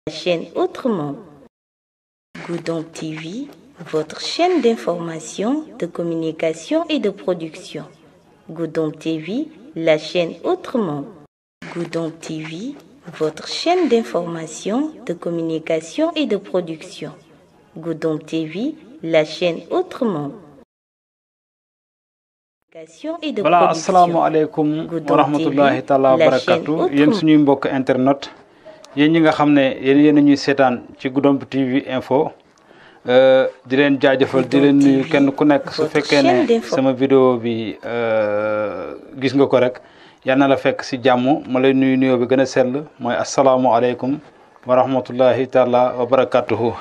La chaîne Autrement. Goudon TV, votre chaîne d'information, de communication et de production. Goudon TV, la chaîne Autrement. Goudon TV, votre chaîne d'information, de communication et de production. Goudon TV, la chaîne Autrement. Et de voilà production. asalaamaaleykum Goudon wa rahmatullahi TV, taala wa la barakatu chaîne yéen Autrement. suñuy mbokk internet yéen ñi nga xam ne yéen yéen a ñuy seetaan ci Goudomp TV info euh, di leen jaajëfal di leen nuyu kenn ku nekk su votre fekkee chaîne ne d'info. sama vidéo bi euh, gis nga ko rek yal na la fekk si jàmm ma lay nuyu nuyoo bi gën a sell mooy asalaamualeykum wa rahmatullahi taala wa barakatuhu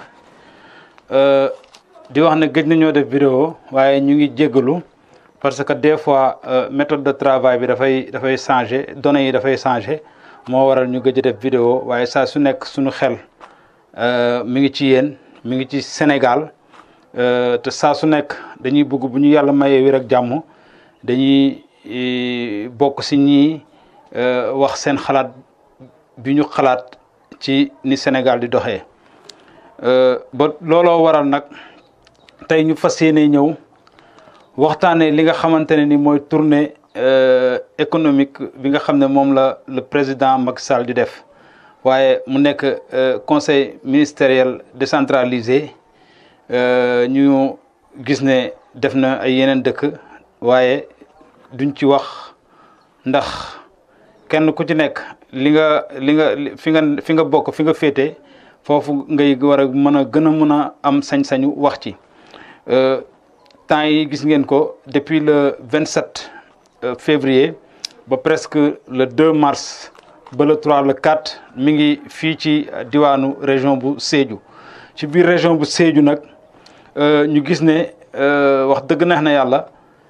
Euh, di wax ne gëj nañoo def vidéo waaye ñu ngi jéggalu parce que des fois euh, méthode de travail bi dafay dafay changé données yi dafay changé moo waral ñu gëj a def vidéo waaye saa su nekk suñu xel euh, mi ngi ci yéen mi ngi ci Sénégal euh, te saa su nekk dañuy bëgg bu ñu yàlla mayee wér ak jàmm dañuy eh, bokk si ñii euh, wax seen xalaat bi ñu xalaat ci ni Sénégal di doxee. Euh, ba looloo waral nag tey ñu fas yéene ñëw waxtaanee li nga xamante ne ni mooy tournée euh, économique bi nga xam ne moom la le président Macky Sall di def waaye mu nekk euh, conseil ministériel décentralisé euh, ñu gis ne def na ay yeneen dëkk waaye duñ ci wax ndax kenn ku ci nekk li nga li nga li- fi nga fi nga bokk fi nga féete foofu ngay war a mën a gën a mën a am sañ-sañu wax ci Euh, temps yi gis ngeen ko depuis le 27 euh, février ba presque le 2 mars ba le 3 le 4 mi ngi fii ci diwaanu région bu Sédhiou ci biir région bu Sédhiou nag euh, ñu gis ne euh, wax dëgg neex na yàlla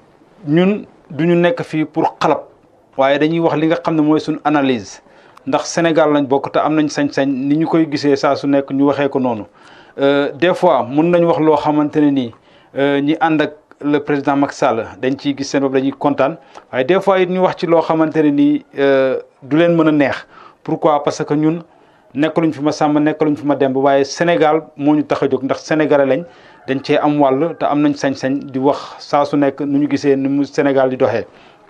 ñun du ñu nekk fii pour xalab waaye dañuy wax li nga xam ne mooy suñu analyse ndax Sénégal lañ bokk te am nañ sañ-sañ ni ñu koy gisee saa su nekk ñu waxee ko noonu Euh, des fois mun nañ wax loo xamante ne nii euh, ñi ànd ak le président Macky Sall dañ ciy gis seen bopp dañuy kontaan waaye des fois it ñu wax ci loo xamante ne nii euh, du leen mën a neex pourquoi parce que ñun nekkaluñ fi ma sàmm nekkaluñ fi ma demb waaye Sénégal moo ñu tax a jóg ndax sénégalais lañ dañ cee am wàll te am nañ sañ-sañ di wax saa su nekk nu ñu gisee ni mu Sénégal di doxee.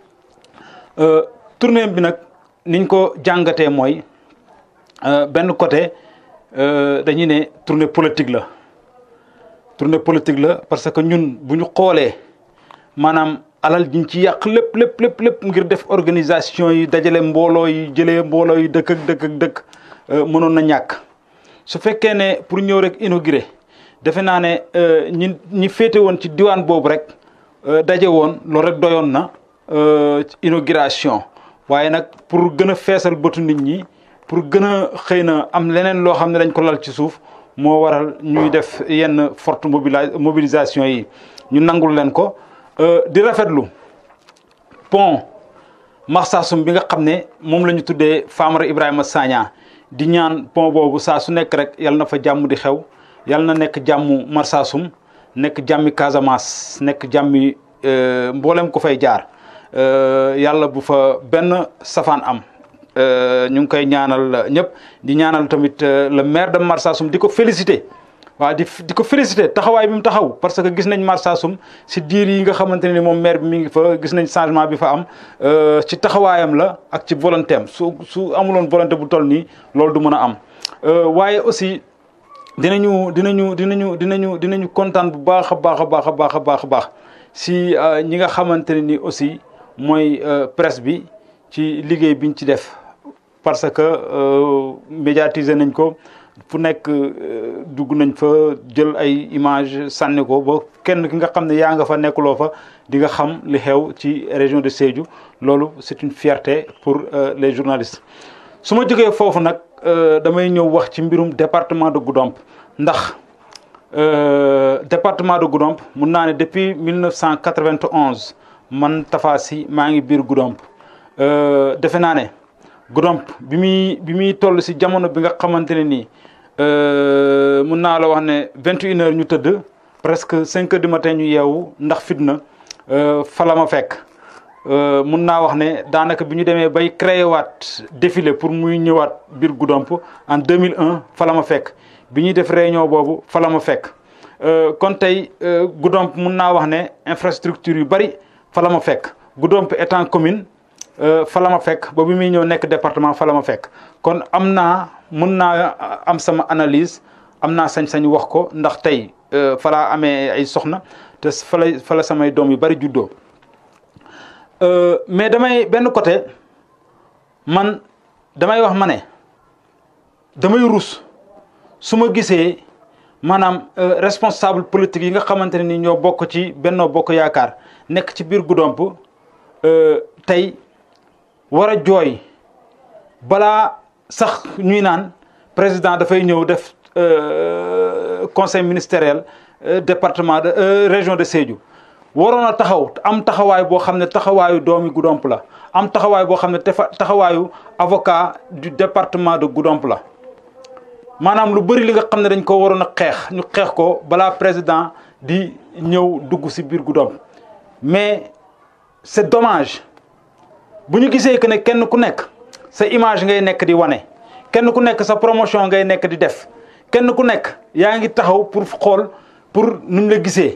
Euh, tournée bi nag niñ ko jàngatee mooy euh, benn côté euh, dañuy ne tournée politique la tournée politique la parce que ñun bu ñu xoolee maanaam alal jiñ ci yàq lépp lépp lépp lépp ngir def organisation yi dajale mbooloo yi jëlee mbooloo yi dëkk ak dëkk ak dëkk euh, mënoon na ñàkk su fekkee ne pour ñëw rek inauguré defe naa ne euh, ñi ñi féete woon ci diwaan boobu rek euh, daje woon loolu rek doyoon na euh, ci inauguration waaye nag pour gën a feesal bëtu nit ñi pour gën a xëy na am leneen loo xam ne dañ ko lal ci suuf moo waral ñuy def yenn forte mobila mobilisation yi ñu nangul leen ko euh, di rafetlu pont Marsassoum bi nga xam ne moom la ñu tuddee Famara Ibrahima Sagna di ñaan pont boobu saa su nekk rek yal na fa jàmm di xew yal na nekk jàmmu Marsassoum nekk jàmmi Casamance nekk jàmmi euh, mboolem ko fay jaar euh, yàlla bu fa benn safaan am euh, ñu ngi koy ñaanal ñëpp di ñaanal tamit euh, le maire de Marsassoum di ko féliciter waaw di di ko féliciter taxawaay bi mu taxaw parce que gis nañ Marsassoum si diir yi nga xamante ne ni moom maire bi mi ngi fa gis nañ changement bi fa am euh, ci taxawaayam la ak ci volonté am su su amuloon volonté bu toll nii loolu du mën a am Euh, waaye aussi dinañu dinañu dinañu dinañu dinañu kontaan bu baax a baax a baax a baax a baax a baax si euh, ñi nga xamante ne ni aussi mooy euh, presse bi ci liggéey biñ ci def parce que euh, médiatiser nañ ko fu nekk euh, dugg nañ fa jël ay image sànni ko ba kenn ki nga xam ne yaa nga fa nekkuloo fa di nga xam li xew ci région de Sédhiou loolu c'est une fierté pour euh, les journalistes su ma jógee foofu nag euh, damay ñëw wax ci mbirum département de Goudomp ndax euh, département de Goudomp mun naa ne depuis 1991 man Tafa Sy maa ngi biir Goudomp euh, defe naa ne Goudomp bi muy bi muy toll si jamono bi nga xamante ne nii euh, mun naa la wax ne 21 heures ñu tëdd presque 5 heures du matin ñu yeewu ndax fitna euh, fa la ma fekk mun naa wax ne daanaka bi ñu demee bay créé waat défilé pour muy ñëwaat biir Goudomp en 2001 fa la ma fekk bi ñuy def réunion boobu fa la ma fekk kon tey Goudomp mun naa wax ne infrastructure yu bari fa la ma fekk Goudomp étant commune fa la ma fekk ba bi muy ñëw nekk département fa la ma fekk kon am naa mun naa am sama analyse am naa sañ-sañ wax ko ndax tey fa laa amee ay soxna te fa la fa la samay doom yu bari juddoo mais damay benn côté man damay wax ma ne damay rus su ma gisee maanaam responsable politique yi nga xamante ne ni ñoo bokk ci Benno Bokk Yaakaar nekk ci biir Goudomp tey war a jooy balaa sax ñuy naan président dafay ñëw def conseil ministériel département de région de Sédhiou waroon a taxaw am taxawaay boo xam ne taxawaayu doomi Goudomp la am taxawaay boo xam ne taxawaayu avocat du département de Goudomp la maanaam lu bëri li nga xam ne dañ ko waroon a xeex ñu xeex ko balaa président di ñëw dugg ci biir Goudomp mais c'est dommage bu ñu gisee que ne kenn ku nekk sa image ngay nekk di wane kenn ku nekk sa promotion ngay nekk di def kenn ku nekk yaa ngi taxaw pour xool pour nuñ la gisee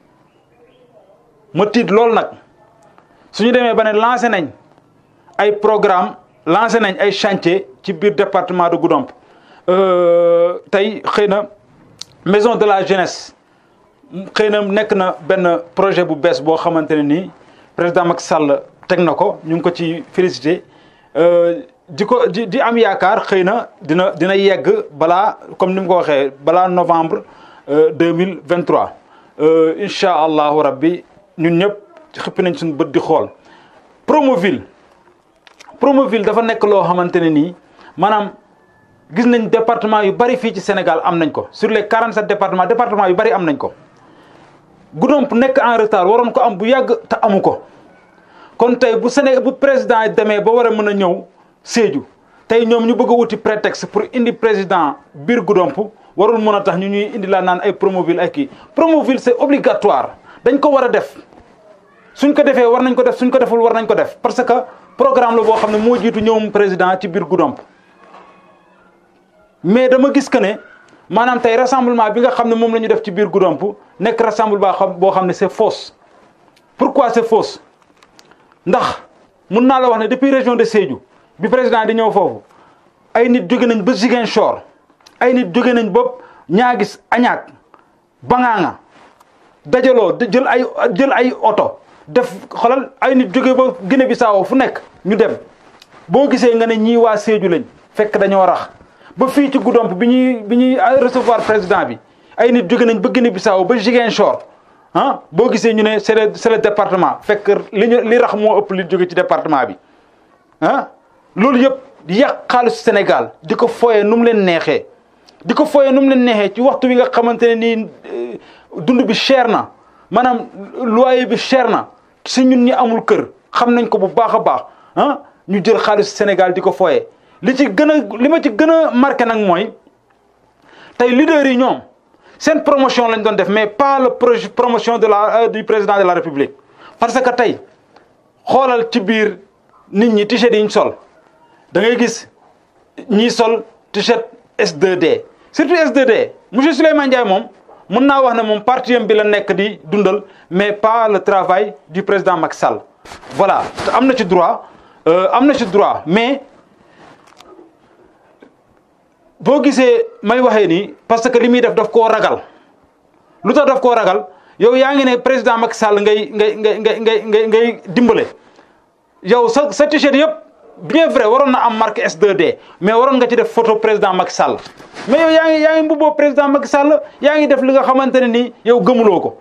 ma tiit loolu nag suñu demee ba ne lancé nañ ay programme lancé nañ ay chantier ci biir département de Goudomp tey xëy na maison de la jeunesse xëy na nekk na benn projet bu bees boo xamante ne nii président Macky Sall teg na ko ñu ngi ko ci félicité di ko di di am yaakaar xëy na dina dina yegg balaa comme ni mu ko waxee balaa novembre deux mille vingt trois incha allahu rabbi ñun ñëpp xëppi nañ suñu bët di xool. Promoville Promoville dafa nekk loo xamante ne nii maanaam gis nañ département yu bari fii ci Sénégal am nañ ko sur les quarante sept départements département yu bari am nañ ko Goudomp nekk en retard waroon ko am bu yàgg te amu ko. kon tey bu Sénégal bu président demee ba war a mën a ñëw Sédhiou tey ñoom ñu bëgg a wuti prétexte pour indi président biir Goudomp warul mën a tax ñu ñuy indi laa naan ay Promoville ay kii Promoville c'est obligatoire dañ ko war a def suñ ko defee war nañ ko def suñ ko deful war nañ ko def parce que programme la boo xam ne moo jiitu ñëwum président ci biir Goudomp mais dama gis que ne maanaam tey rassemblement bi nga xam ne moom la ñu def ci biir Goudomp nekk rassemblement boo xam ne c'est fausse pourquoi c'est fausse ndax mun naa la wax ne depuis région de Sédhiou bi président di ñëw foofu ay nit jóge nañ ba Ziguinchor ay nit jóge nañ ba ñaagis añaak bangaanga dajaloo jël ay jël ay oto def xolal ay nit jóge ba Guinée Bissau fu nekk ñu dem boo gisee nga ne ñii waa Sédhiou lañ fekk dañoo rax ba fii ci Goudomp bi ñuy bi ñuy recevoir président bi ay nit jóge nañ ba Guinée Bissau ba Ziguinchor ah boo gisee ñu ne c'est le c'est le département fekk li ñu li rax moo ëpp li jóge ci département bi ah loolu yëpp di yàq xaalisu Sénégal di ko foyee nu mu leen neexee di ko foyee nu mu leen neexee ci waxtu wi nga xamante ne nii dund bi cher na maanaam loyer bi cher na si ñun ñi amul kër xam nañ ko bu baax a baax ah ñu jël xaalisu Sénégal di ko foyee li ci gën a li ma ci gën a marqué nag mooy tey leaders yi ñoom. seen promotion lañ doon def mais pas le projet promotion de la du président de la république parce que tey xoolal ci biir nit ñi t-shirt yi ñu sol da ngay gis ñiy sol t-shirt S2D surtout S2D monsieur Souleymane Ndiaye moom mën naa wax ne moom parti bi la nekk di dundal mais pas le travail du président Macky Sall. voilà te am na ci droit am na ci droit mais boo gisee may waxee nii parce que li muy def daf koo ragal lu tax daf koo ragal yow yaa ngi ne président Macky Sall ngay ngay ngay ngay ngay ngay ngay dimbale yow sa sa t-shirt yëpp bien vrai waroon na am marque S2D mais waroon nga ci def photo président Macky Sall mais yow yaa ngi yaa ngi mbubboo président Macky Sall yaa ngi def li nga xamante ne nii yow gëmuloo ko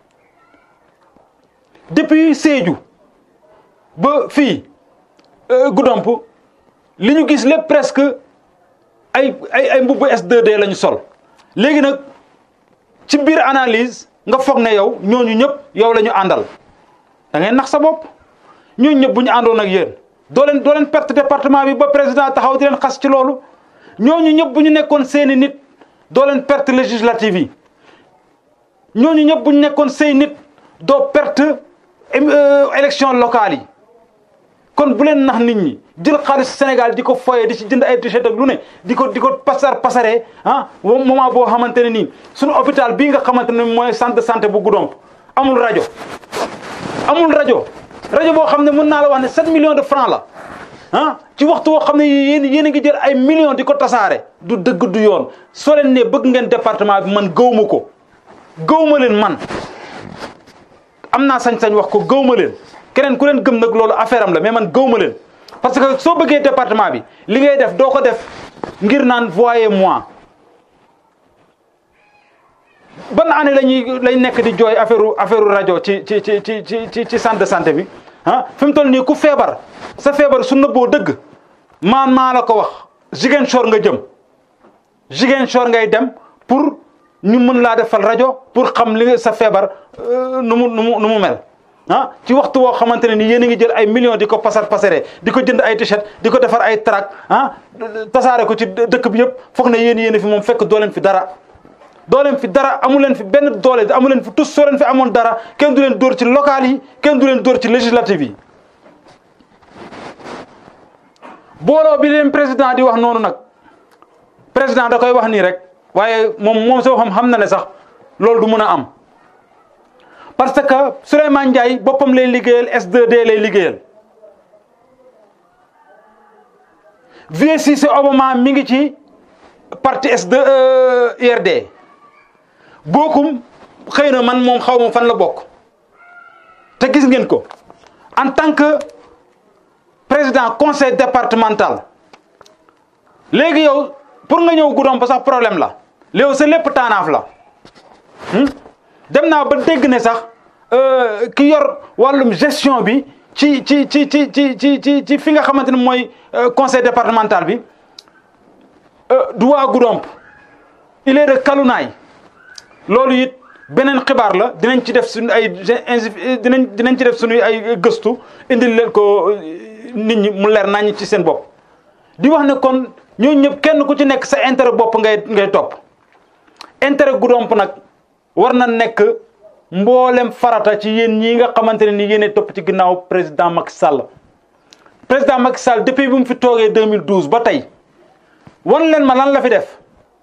depuis Sédhiou ba fii Goudomp li ñu gis lépp presque ay ay ay mbubbu S2D la ñu sol léegi nag ci biir analyse nga foog ne yow ñooñu ñëpp yow la ñu àndal da ngay nax sa bopp ñooñu ñëpp bu ñu àndoon ak yéen doo leen doo leen perte département bi ba président taxaw di leen xas ci loolu ñooñu ñëpp bu ñu nekkoon seeni nit doo leen perte législative yi ñooñu ñëpp bu ñu nekkoon say nit doo perte élection locale yi kon bu leen nax nit ñi jël xaalis Sénégal di ko foyee di ci jënd ay t-shirt ak lu ne di ko di ko pasar pasaree ah moment boo xamante ne nii suñu hôpital bii nga xamante ne mooy centre de santé bu Goudomp amul rajo amul rajo rajo boo xam ne mën naa la wax ne 7 millions de francs la ah ci waxtu woo xam ne yéen yéen a ngi jël ay millions di ko tasaare du dëgg du yoon soo leen ne bëgg ngeen département bi man gëwma ko gëwma leen man am naa sañ-sañ wax ko gëwma leen keneen ku leen gëm nag loolu affaire am la mais man gëwma leen parce que soo bëggee département bi li ngay def doo ko def ngir naan voyez moi ban année la ñuy lañ nekk di jooy affaire affaire rajo ci ci ci ci ci ci centre de santé bi ah fi mu toll nii ku feebar sa feebar su nëbboo dëgg maan maa la ko wax Ziguinchor nga jëm Ziguinchor ngay dem pour ñu mën laa defal rajo pour xam li sa feebar nu mu nu mu nu mu mel ah ci waxtu woo xamante ne ni yéen a ngi jël ay millions di ko pasar pasare di ko jënd ay t-shirt di ko defar ay trac ah tasaare ko ci dëkk bi yëpp foog ne yéen yéen fi moom fekk doo leen fi dara doo leen fi dara amu leen fi benn doole amu leen fi tous soo leen fi amoon dara kenn du leen dóor ci local yi kenn du leen dóor ci législative yi booloo bi leen président di wax noonu nag président da koy wax nii rek waaye moom moom soo xam xam na ne sax loolu du mën a am parce que Souleymane Ndiaye boppam lay liggéeyal S2D lay liggéeyal Vieux Cissé Obama mi ngi ci parti S2 IRD bokkum xëy na man moom xaw ma fan la bokk te gis ngeen ko en tant que président conseil départemental léegi yow pour nga ñëw Goudomp sax problème la léegi sa lépp taanaaf la dem naa ba dégg ne sax ki yor wàllum gestion bi ci ci ci ci ci ci ci ci fi nga xamante ne mooy conseil départemental bi du waa Goudomp il est de Kalunaay loolu it beneen xibaar la dinañ ci def suñu ay dinañ dinañ ci def suñuy ay gëstu indil leen ko nit ñi mu leer nañ ci seen bopp di wax ne kon ñoo ñëpp kenn ku ci nekk sa intérêt bopp ngay ngay topp intérêt Goudomp nag war na nekk mboolem farata ci yéen ñii nga xamante ne ni yéen topp ci ginnaaw président Macky Sall président Macky Sall depuis bi mu fi toogee 2012 ba tey wan leen ma lan la fi def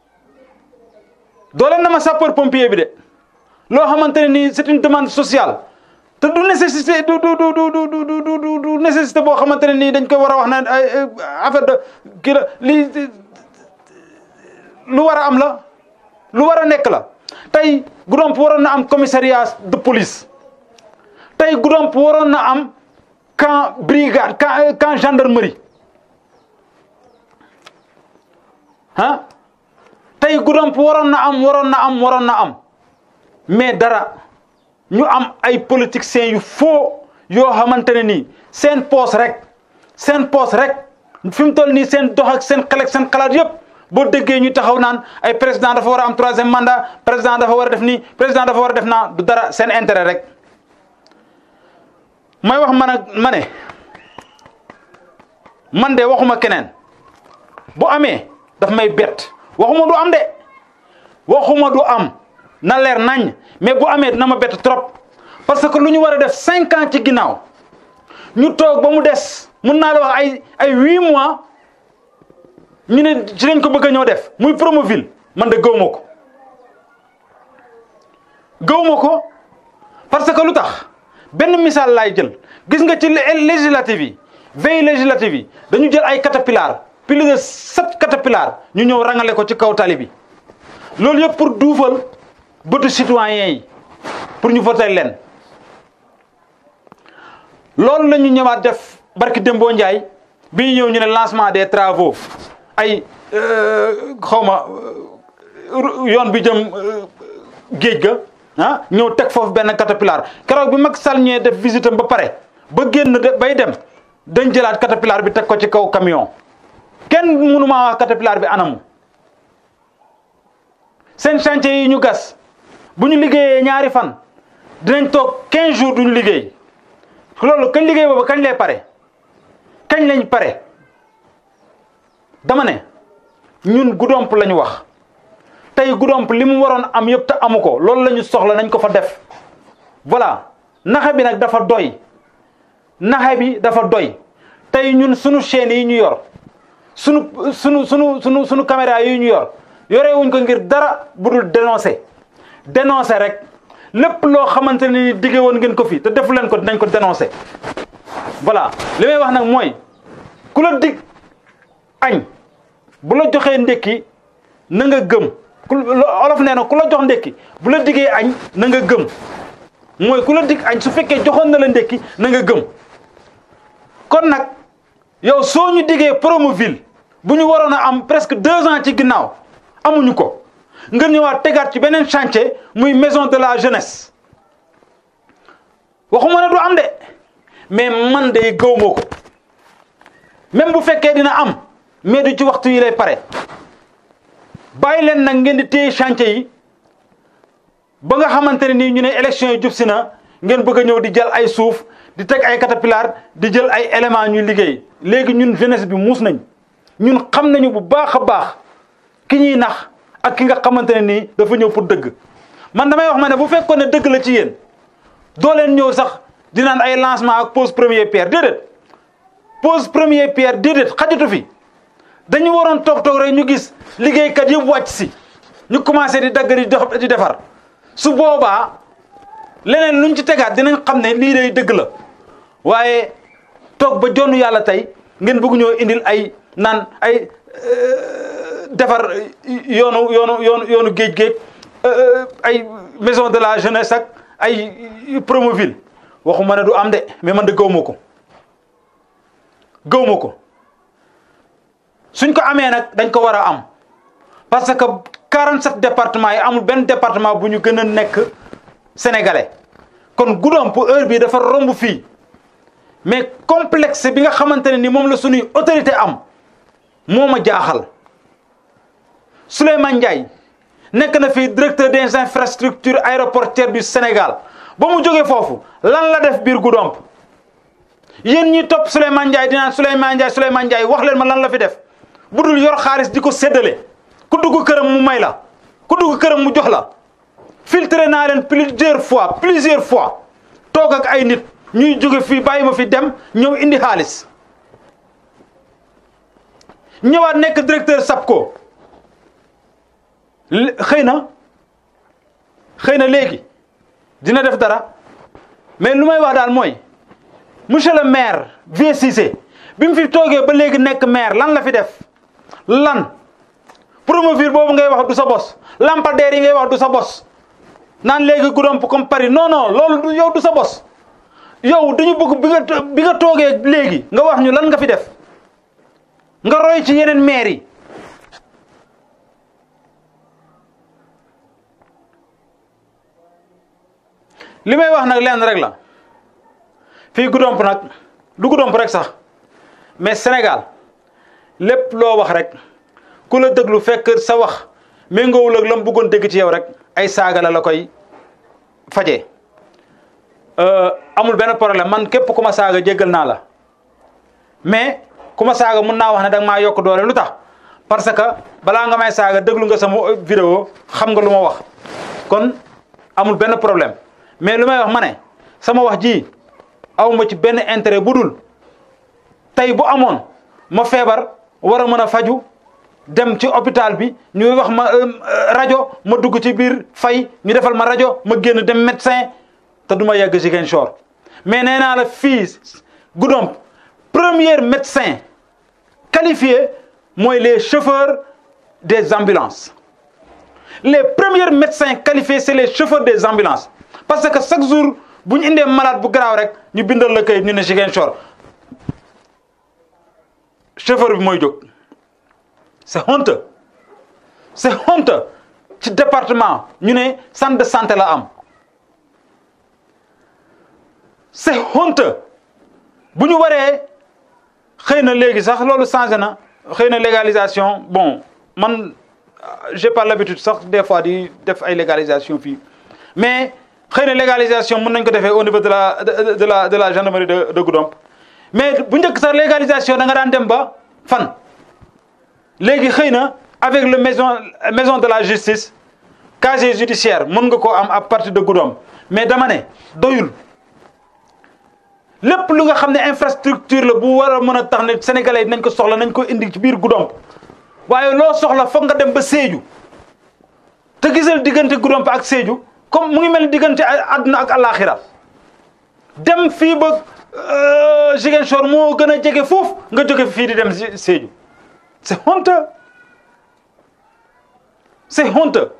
doo leen na ma sapeur pompier bi de loo xamante ne nii c'est une demande sociale te du nécessité du du du du du du du nécessité boo xamante ne nii dañ koy war a wax ne ay affaire de kii la lii lu war a am la lu war a nekk la tey Goudomp waroon na am commissariat de police tey Goudomp waroon na am camp brigade camp camp gendarmerie ah tey Goudomp waroon na am waroon na am waroon na am mais dara ñu am ay politiciens yu faux yoo xamante ne nii seen poos rek seen poos rek fi mu toll nii seen dox ak seen xel ak seen xalaat yëpp boo déggee ñu taxaw naan ay président dafa war a am troisième mandat président dafa war a def nii président dafa war a def naa du dara seen intérêt rek may wax man ak ma ne man de waxuma keneen bu amee daf may bett waxuma du am de waxuma du am na leer nañ mais bu amee dina ma bett trop parce que lu ñu war a def cinq ans ci ginnaaw ñu toog ba mu des mun naa la wax ay ay huit mois ñu ne ci lañ ko bëgg a ñëw def muy Promoville man de gëw ma ko gëw ma ko parce que lu tax benn misaal laay jël gis nga ci législative yi veille législative yi dañu jël ay caterpillar plus de sept caterpillar ñu ñëw rangale ko ci kaw tali bi loolu yëpp pour duufal bëtu citoyen yi pour ñu voter leen loolu la ñu ñëwaat def barki Dembo Ndiaye bi ñu ñëw ñu ne lancement des travaux ay xaw ma yoon bi jëm géej ga ah ñëw teg foofu benn caterpillar keroog bi Macky Sall ñëwee def visite am ba pare ba génn de bay dem dañ jëlaat caterpillar bi teg ko ci kaw camion kenn mënu maa wax caterpillar bi anamu seen chantier yi ñu gas bu ñu liggéeyee ñaari fan dinañ toog 15 jours duñu liggéey loolu kañ liggéey boobu kañ lay pare kañ lañ pare dama ne ñun Goudomp la ñu wax tey Goudomp li mu waroon am yëpp te amu ko loolu la ñu soxla nañ ko fa def voilà naxe bi nag dafa doy naxe bi dafa doy tey ñun sunu chaîne yi ñu yor sunu sunu sunu sunu sunu caméra yi ñu yor yore wuñ ko ngir dara budul dénoncer dénoncer rek lépp loo xamante ne ni digge woon ngeen ko fi te defu leen ko dinañ ko dénoncer voilà li may wax nag mooy ku la dig añ bu la joxee ndékki na nga gëm ku olof nee na ku la jox ndékki bu la diggee añ na nga gëm mooy ku la dig añ su fekkee joxoon na la ndékki na nga gëm kon nag yow soo ñu diggee Promoville bu ñu waroon a am presque deux ans ci ginnaaw amuñu ko nga ñëwaat tegaat ci beneen chantier muy maison de la jeunesse waxuma ne du am de mais man de gëwuma ko même bu fekkee dina am mais du ci waxtu yi lay pare bàyyi leen nag ngeen di téye chantier yi ba nga xamante ne nii ñu ne élection yi jub si na ngeen bëgg a ñëw di jël ay suuf di teg ay caterpillar di jël ay éléments ñuy liggéey léegi ñun jeunesse bi muus nañ ñun xam nañu bu baax a baax ki ñuy nax ak ki nga xamante ne nii dafa ñëw pour dëgg man damay wax ma ne bu fekkoon ne dëgg la ci yéen doo leen ñëw sax di naan ay lancement ak pose première pierre déedéet pose première pierre déedéet xajatu fi dañu waroon toog toog rek ñu gis liggéeykat yëpp wàcc si ñu commencé di dagg di di defar su boobaa leneen luñ ci tegaat dinañ xam ne lii day dëgg la waaye toog ba jonn yàlla tey ngeen bëgg ñoo indil ay naan ay defar yoonu yoonu yoonu yoonu géej géej ay maison de la jeunesse ak ay Promoville waxuma ne du am de mais man de gëwma ko gëwma ko suñ ko amee nag dañ ko war a am parce que 47 départements yi amul benn département bu ñu gën a nekk sénégalais kon Goudomp heure bii dafa romb fii mais complexe bi nga xamante ne ni moom la suñuy autorité am moo ma jaaxal Souleymane Ndiaye nekk na fii directeur des infrastructures aéroportuaires du Sénégal ba mu jógee foofu lan la def biir Goudomp yéen ñi topp Souleymane Ndiaye dinaan Souleymane Ndiaye Souleymane Ndiaye wax leen ma lan la fi def bu dul yor xaalis di ko séddale ku dugg këram mu may la ku dugg këram mu jox la filtré naa leen plusieurs fois plusieurs fois toog ak ay nit ñuy jóge fii bàyyi ma fi dem ñëw indi xaalis ñëwaat nekk directeur SAPCO xëy na xëy na léegi dina def dara mais lu may wax daal mooy monsieur le maire Vieux Cissé bi mu fi toogee ba léegi nekk maire lan la fi def lan Promoville boobu ngay wax du sa bos lampadaire yi ngay wax du sa bos naan léegi Goudomp comme Paris non non loolu du yow du sa bos yow dañu bëgg bi nga bi nga toogee léegi nga wax ñu lan nga fi def nga roy ci yeneen maire yi li may wax nag lenn rek la fii Goudomp nag du Goudomp rek sax mais Sénégal lépp loo wax rek ku la déglu fekk sa wax méngoowul ak la mu bëggoon dégg ci yow rek ay saaga la la koy fajee amul benn problème man képp ku ma saaga jéggal naa la mais ku ma saaga mun naa wax ne da nga maa yokk doole lu tax parce que balaa nga may saaga déglu nga sama vidéo xam nga lu ma wax kon amul benn problème mais lu may wax ma ne sama wax ji awma ci benn intérêt bu dul tey bu amoon ma feebar war a mën a faju dem ci hôpital bi ñu wax ma rajo ma dugg ci biir fay ñu defal ma rajo ma génn dem médecin te du ma yegg Ziguinchor mais nee naa la fii Goudomp premier médecin qualifié mooy les chauffeurs des ambulances les premiers médecins qualifiés c'est les chauffeurs des ambulances parce que chaque jour bu ñu indee malade bu garaaw rek ñu bindal la kayit ñu ne Ziguinchor chauffeur bi mooy jóg c'est honteux c'est honteux ci département ñu ne centre de santé la am c'est honteux bu ñu waree xëy na léegi sax loolu changé na xëy na légalisation bon man j'ai pas l'habitude sax des fois di def ay légalisation fii mais xëy na légalisation mën nañ ko defee au niveau de la de la de la gendarmerie de de Goudomp mais bu njëkk sax légalisation da nga daan dem ba fan léegi xëy na avec le maison maison de la justice casier judiciaire mën nga koo am à partir de Goudomp mais dama ne doyul lépp lu nga xam ne infrastructure la bu war a mën a tax ne sénégalais yi nañ ko soxla nañ ko indi ci biir Goudomp waaye loo soxla foog nga dem ba Sédhiou te gisal diggante Goudomp ak Sédhiou comme mu ngi mel ni diggante àdduna ak àllaaxira dem fii ba Ziguinchor moo gën a jege foofu nga jóge fii di dem Sédhiou c'est honteux c'est honteux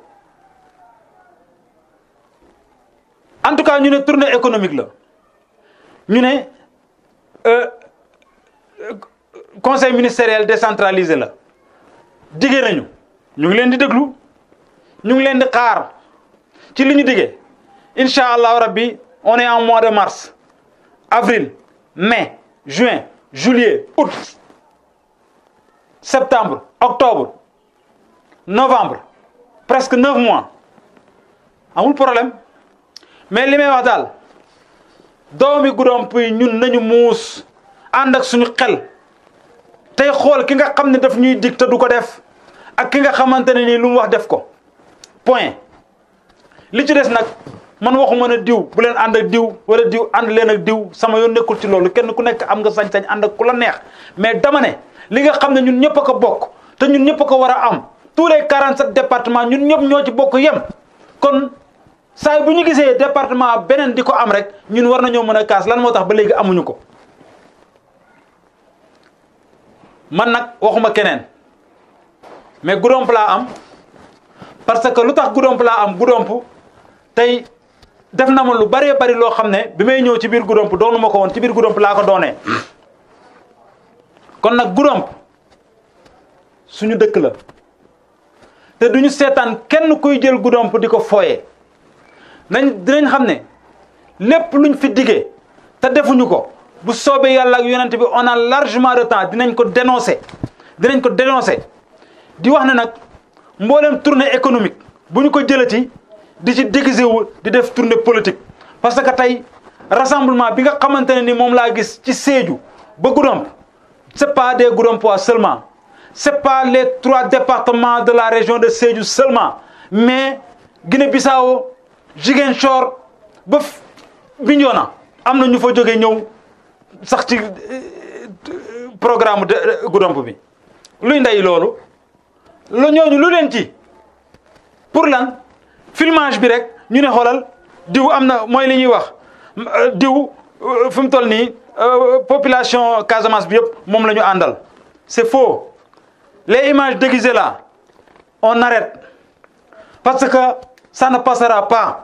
en tout cas ñu ne tournée économique la ñu ne conseil ministériel décentralisé la diggee nañu ñu ngi leen di déglu ñu ngi leen di xaar ci li ñu diggee incha allahu rabbi on est en mois de mars avril mai juin juillet août septembre octobre novembre presque neuf mois amul problème mais li may wax daal doomi Goudomp yi ñun nañu muus ànd ak suñu xel tey xool ki nga xam ne daf ñuy dig te du ko def ak ki nga xamante ne nii lu mu wax def ko point li ci des nag man waxuma ne diw bu leen ànd ak diw wala diw ànd leen ak diw sama yoon nekkul ci loolu kenn ku nekk am nga sañ-sañ ànd ak ku la neex mais dama ne li nga xam ne ñun ñëpp a ko bokk te ñun ñëpp a ko war a am tous les 47 départements ñun ñëpp ñoo ci bokk yem kon saa bu ñu gisee département beneen di ko am rek ñun war nañoo mën a kaas lan moo tax ba léegi amuñu ko man nag waxuma keneen mais Goudomp laa am parce que lu tax Goudomp laa am Goudomp tey def na ma lu bëree bëri loo xam ne bi may ñëw ci biir Goudomp doonu ma ko woon ci biir Goudomp laa ko doonee kon nag Goudomp suñu dëkk la te duñu seetaan kenn kuy jël Goudomp di ko fooyee nañ dinañ xam ne lépp luñ fi diggee te defuñu ko bu soobee yàlla ak yonent bi on a largement de temps dinañ ko dénoncer dinañ ko dénoncer di wax ne nag mboolem tournée économique bu ñu ko jëlati di ci déguisé wu di def tournée politique parce que tey rassemblement bi nga xamante ne ni moom laa gis ci Sédhiou ba Goudomp c'est pas des Goudompois seulement c'est pas les trois départements de la région de Sédhiou seulement mais Guinée-Bissau Ziguinchor ba Bignona am na ñu fa jógee ñëw sax ci programme de Goudomp bi luy ndey loolu lu ñooñu lu leen ci pour lan filmage bi rek ñu ne xoolal diw am na mooy li ñuy wax diw fi mu toll nii population Casamance bi yëpp moom la ñu àndal c'est faux les images déguisées là on arrête parce que ça ne passera pas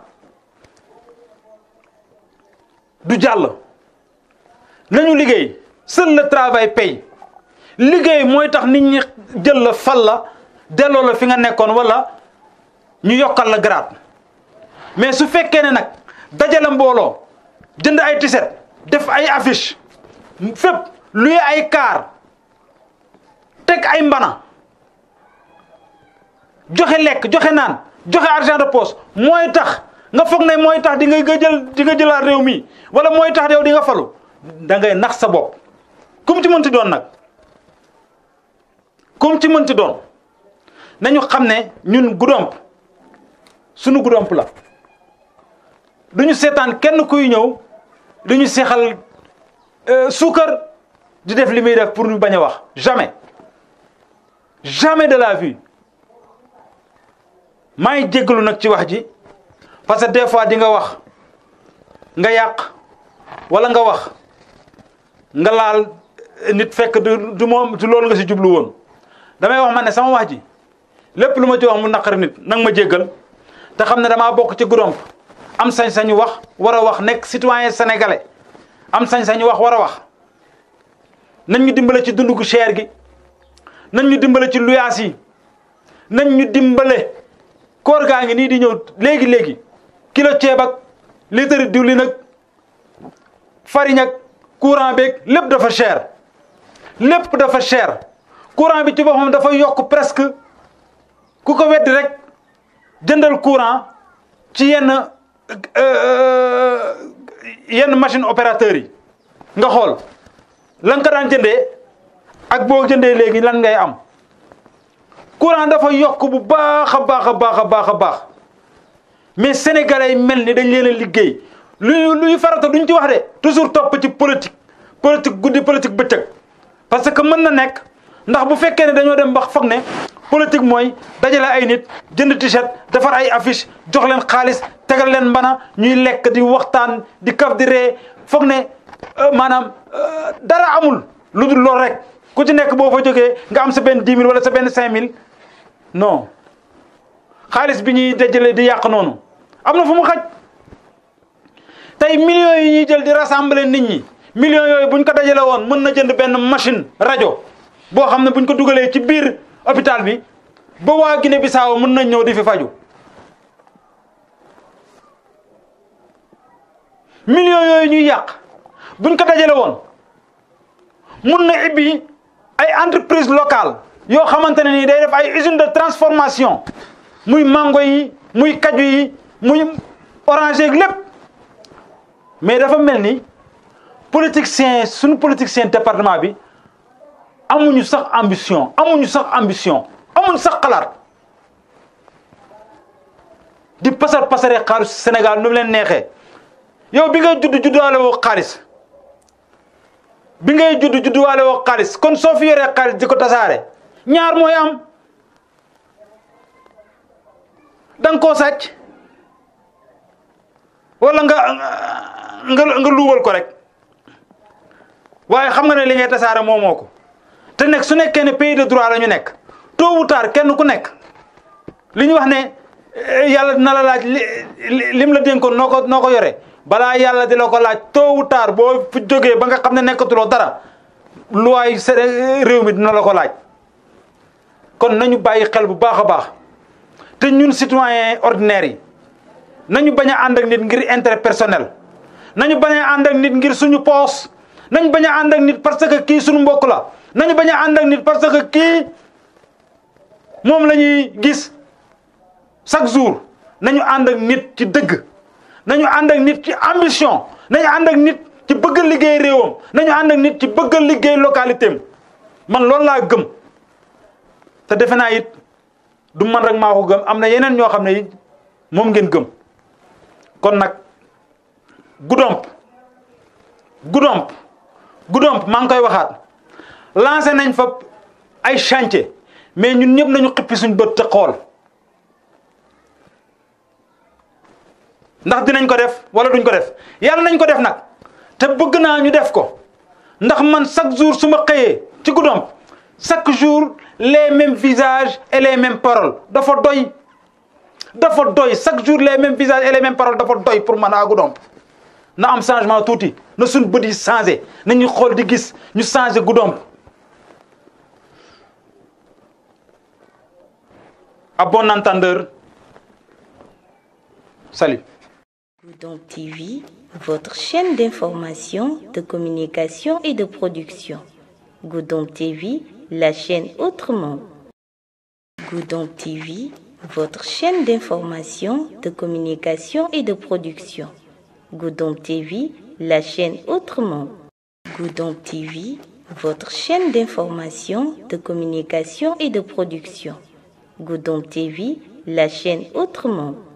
du jàll nañu liggéey seul le travail paye liggéey mooy tax nit ñi jël la fal la delloo la fi nga nekkoon wala ñu yokkal la grade mais su fekkee ne nag dajale mbooloo jënd ay tiset def ay affiche fépp luy ay kaar teg ay mbana joxe lekk joxe naan joxe argent de poche mooy tax nga foog ne mooy tax di nga jël di nga jëlaat réew mi wala mooy tax yow di nga falu da ngay nax sa bopp kum ci mënti doon nag kum ci mënti doon nañu xam ne ñun Goudomp sunu Goudomp la duñu seetaan kenn kuy ñëw duñu seexal suukar di def li muy def pour ñu bañ a wax jamais jamais de la vie maa ngi jéggalu nag ci wax ji parce que des fois di nga wax nga yàq wala nga wax nga laal nit fekk du du moom du loolu nga si jublu woon damay wax ma ne sama wax ji lépp lu ma ci wax mu naqari nit nang ma jéggal te xam ne damaa bokk ci Goudomp am sañ-sañu wax war a wax nekk citoyen sénégalais am sañ-sañu wax war a wax nañ ñu dimbale ci dundu gu cher gi nañ ñu dimbale ci luyaas yi nañ ñu dimbale koor gaa ngi nii di ñëw léegi léegi kilo ceeb ak litre diwlin ak farine ak courant beeg lépp dafa cher lépp dafa cher courant bi ci boppam dafa yokk presque ku ko weddi rek jëndal courant ci yenn yenn machine opérateurs yi nga xool lan ko daan jëndee ak boo jëndee léegi lan ngay am courant dafa yokk bu baax a baax a baax a baax a baax mais sénégalais yi mel ni dañ leen a liggéey luy luy farata duñ ci wax de toujours topp ci politique politique guddi politique bëccëg parce que mën na nekk ndax bu fekkee ne dañoo dem ba foog ne politique mooy dajale ay nit jënd t-shirt defar ay affiche jox leen xaalis tegal leen mbana ñuy lekk di waxtaan di kaf di ree foog ne maanaam dara amul lu dul lool rek ku ci nekk boo fa jógee nga am sa benn dix mille wala sa benn cinq mille non xaalis bi ñuy dajale di yàq noonu am na fu mu xaj tey millions yi ñuy jël di rassembler nit ñi millions yooyu buñ ko dajale woon mën na jënd benn machine rajo boo xam ne buñ ko dugalee ci biir hôpital bi ba waa Guinée Bissau mën nañ ñëw di fi faju millions yooyu ñuy yàq buñ ko dajale woon mun na ibbi ay entreprise locale yoo xamante ne nii day def ay usine de transformation muy mango yi muy kaju yi muy orange lépp mais dafa mel ni politicien suñu politicien département bi amuñu sax ambition amuñu sax ambition amuñu sax xalaat di pasar pasare xaalis Sénégal nu mu leen neexee yow bi ngay judd judduwaale woo xaalis bi ngay judd judduwaale woo xaalis kon soo fi yoree xaalis di ko tasaare ñaar mooy am da nga koo sàcc wala nga nga nga luubal ko rek waaye xam nga ne li ngay tasaare moo moo ko te nekk su nekkee ne pays de droit la ñu nekk tôt ou tard kenn ku nekk li ñu wax ne yàlla dina la laaj li lim la dénkoon noo ko noo ko yore balaa yàlla di la ko laaj tôt ou tard boo fi jógee ba nga xam ne nekkatuloo dara luwaay réew mi dina la ko laaj kon nañu bàyyi xel bu baax a baax te ñun citoyen ordinaire yi nañu bañ a ànd ak nit ngir intérêt personnel nañu bañ a ànd ak nit ngir suñu poos nañu bañ a ànd ak nit parce que kii suñu mbokk la nañu bañ a ànd ak nit parce que kii moom la ñuy gis chaque jour nañu ànd ak nit ci dëgg nañu ànd ak nit ci ambition nañu ànd ak nit ci bëgg liggéey réewam nañu ànd ak nit ci bëgg liggéey localité am man loolu laa gëm te defe naa it du man rek maa ko gëm am na yeneen ñoo xam ne it moom ngeen gëm kon nag Goudomp Goudomp Goudomp maa ngi koy waxaat lancé nañ fa ay chantier mais ñun ñëpp nañu xippi suñ bët te xool ndax dinañ ko def wala duñ ko def yàlla nañ ko def nag te bëgg naa ñu def ko ndax man chaque jour su ma xëyee ci Goudomp chaque jour les mêmes visages et les mêmes paroles dafa doy dafa doy chaque jour les mêmes visages et les mêmes paroles dafa doy pour man a Goudomp na am changement tuuti na suñ bët yi changé nañu xool di gis ñu changé Goudomp à bon entendeur salut Goudomp TV, votre chaîne d'information, de communication et de production. Goudomp TV, la chaîne autrement. Goudomp TV, votre chaîne d'information, de communication et de production. Goudomp TV, la chaîne autrement. Goudomp TV, votre chaîne d'information, de communication et de production. Goudomp TV, la chaîne autrement.